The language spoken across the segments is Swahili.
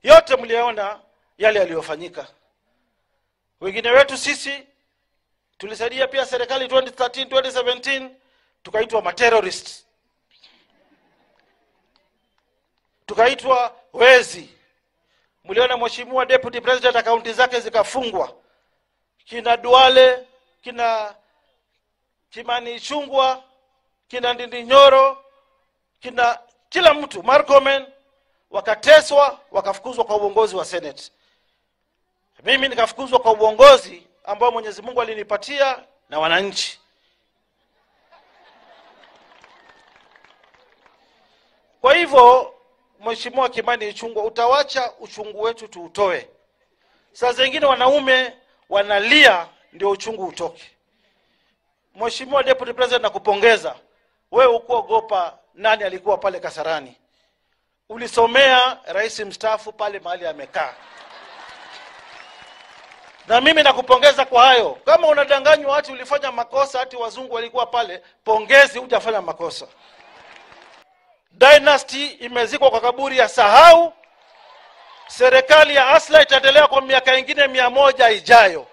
yote mliyaona yale yaliyofanyika. Wengine wetu sisi tulisaidia pia serikali 2013 2017, tukaitwa materrorist, tukaitwa wezi. Mliona mheshimiwa deputy president akaunti zake zikafungwa, kina Duale, kina Kimani Ichung'wah, kina Ndindi Nyoro, kina kila mtu Marcomen wakateswa, wakafukuzwa kwa uongozi wa Senate. Mimi nikafukuzwa kwa uongozi ambao Mwenyezi Mungu alinipatia na wananchi. Kwa hivyo, Mheshimiwa Kimani Ichung'wah, utawacha uchungu wetu tuutoe. Saa zingine wanaume wanalia ndio uchungu utoke. Mheshimiwa Deputy President, nakupongeza wewe, ukuogopa nani alikuwa pale Kasarani, ulisomea rais mstaafu pale mahali amekaa, na mimi nakupongeza kwa hayo. Kama unadanganywa ati ulifanya makosa ati wazungu walikuwa pale, pongezi, hujafanya makosa. Dynasty imezikwa kwa kaburi ya sahau. Serikali ya Asla itaendelea kwa miaka ingine mia moja ijayo.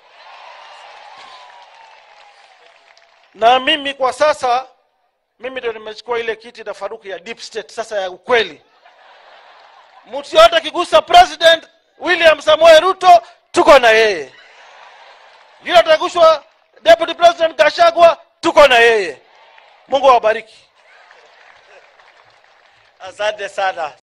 na mimi kwa sasa mimi ndio nimechukua ile kiti na Faruku ya deep state sasa ya ukweli. Mtu yote akigusa President William Samoei Ruto, tuko na yeye. Yule atagushwa Deputy President Gashagwa, tuko na yeye. Mungu awabariki. Asante sana.